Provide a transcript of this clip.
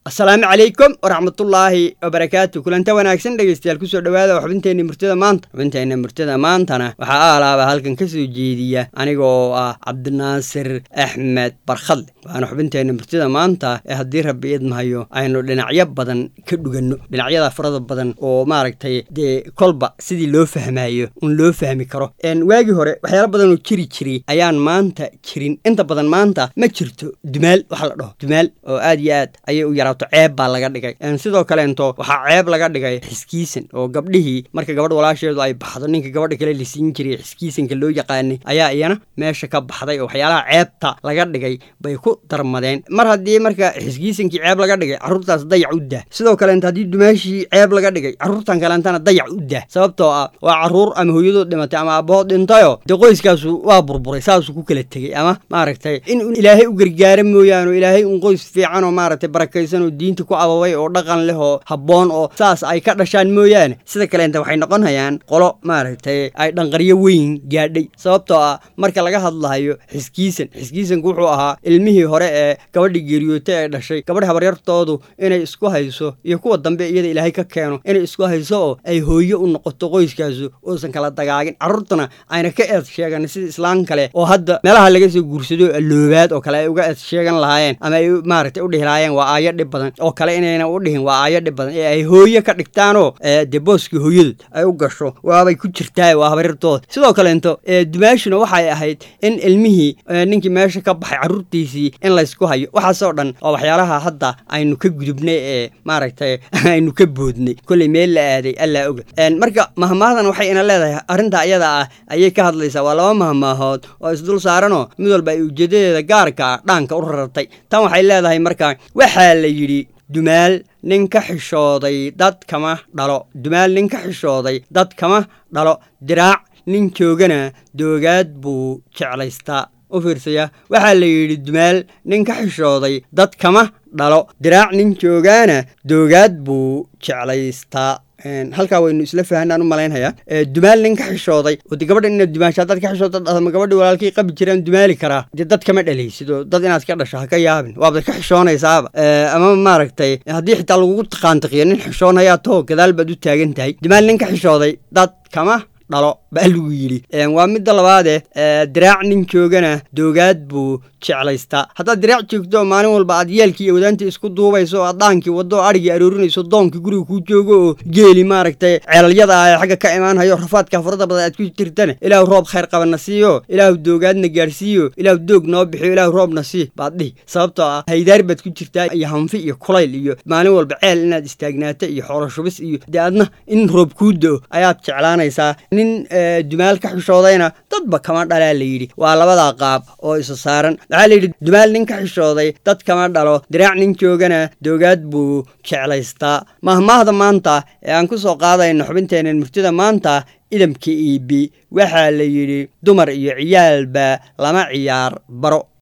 asalaamu calaykum waraxmatullaahi wabarakaatu kulanta wanaagsan dhegeystayaal kusoo dhowaada xubinteenna murtida maanta xubinteenna murtida maantana waxaa aalaaba halkan ka soo jeediya aniga oo ah cabdinaasir axmed barkhadle waana xubinteenna murtida maanta ee haddii rabbi idmahayo aynu dhinacyo badan ka dhuganno dhinacyada farada badan oo maaragtay dee kolba sidii loo fahmayo un loo fahmi karo waagii hore waxyaala badan oo jiri jiray ayaan maanta jirin inta badan maanta ma jirto dumaal waxa la dhaho dumaal oo aad iyo aad ayay u yaraato ceeb baa laga dhigay sidoo kaleento waxaa ceeb laga dhigay xiskiisan oo gabdhihii marka gabadh walaasheedu ay baxdo ninka gabadha kale la siin jiray xiskiisanka loo yaqaanay ayaa iyana meesha ka baxday oo waxyaalaha ceebta laga dhigay bay ku darmadeen mar haddii marka xiskiisankii ceeb laga dhigay carruurtaas dayac u dah sidoo kaleento haddii dumaashii ceeb laga dhigay carruurtan kaleentana dayac u dah sababtoo ah waa carruur ama hooyadood dhimatay ama abbahood dhintayo dee qoyskaasu waa burburay saasuu ku kala tegey ama maaragtay in ilaahay u gargaara mooyaane oo ilaahay un qoys fiican oo maaragtay barakaysan oo diinta ku ababay oo dhaqan leh oo habboon oo saas ay ka dhashaan mooyaane sida kaleenta waxay noqon hayaan qolo maaragtay ay dhanqaryo weyn gaadhay sababtoo ah marka laga hadlahayo xiskiisan xiskiisanku wuxuu ahaa ilmihii hore ee gabadhii geeriyootay ay dhashay gabadh habaryartoodu inay isku hayso iyo kuwa dambe iyada ilaahay ka keeno inay isku hayso oo ay hooyo u noqoto qoyskaasu uusan kala dagaagin carruurtuna ayna ka eed sheegan sida islaan kale oo hadda meelaha laga soo guursado alloobaad oo kale ay uga eed sheegan lahaayeen ama ay maaragtay u dhihi lahaayeen waa aayo dhib badan oo kale inayna u dhihin waa aayo dhib badan ee ay hooye ka dhigtaanoo dee booskii hooyadood ay u gasho waabay ku jirtaa waa habaryartooda sidoo kaleento dumaashuna waxay ahayd in ilmihii ninkii meesha ka baxay carruurtiisii in laysku hayo waxaasoo dhan oo waxyaalaha hadda aynu ka gudubnay ee maaragtay aynu ka boodnay kolley meel la aaday allaa oga marka mahmaadan waxay ina leedahay arrinta ayada ah ayay ka hadlaysaa waa laba mahmaahood oo isdul saaranoo mid walba ay ujeedadeeda gaarka ah dhaanka u rartay tan waxay leedahay marka waxaa la yidhi dumaal nin ka xishooday dad kama dhalo dumaal nin ka xishooday dad kama dhalo diraac nin joogana doogaad buu jeclaystaa u fiirsaya waxaa la yidhi dumaal nin ka xishooday dad kama dhalo diraac nin joogaana doogaad buu jeclaystaa halkaa waynu isla fahanaan u malaynhayaa dumaal nin ka xishooday oo de gabadha inaad dumaashaa dad ka xishooda dhahdo gabadhi walaalkii qabi jiraan dumaali karaa dee dad kama dhalaysid oo dad inaad ka dhasho ha ka yaabin waabad ka xishoonaysaaba ama maaragtay haddii xitaa lagugu taqaantaqiyo nin xishoonayaa too gadaal baad u taagan tahay dumaal nin ka xishooday dad kama dhalo baa lagu yidhi waa midda labaadee diraac nin joogana doogaad buu jeclaystaa haddaad diraac joogto maalin walba aad yeelkii iyo wadaantii isku duubayso oo aad dhaankii waddo o adhigii aroorinayso doonkii guriga kuu joogo oo geeli maaragtay ceelalyada ah ee xagga ka imaanhayo rafaadka farada badan aad ku jirtana ilaahu roob khayr qabana siiyo ilaahu doogaadna gaadhsiiyo ilaahu doog noo bixiyo ilaahu roobna sii baad dhihi sababtoo ah haydaar baad ku jirtaa iyo hanfi iyo kulayl iyo maalin walba ceel inaad istaagnaata iyo xoolo shubis iyo dee adna in roob kuu do ayaad jeclaanaysaa nin dumaal ka xishoodayna dadba kama dhalaa la yidhi waa labadaa qaab oo isa saaran waxaa la yidhi dumaal nin ka xishooday dad kama dhalo diraac nin joogana doogaad buu jeclaystaa mahmaahda maanta ee aan ku soo qaadayno xubinteennan murtida maanta idamka iibi waxaa la yidhi dumar iyo ciyaalba lama ciyaar baro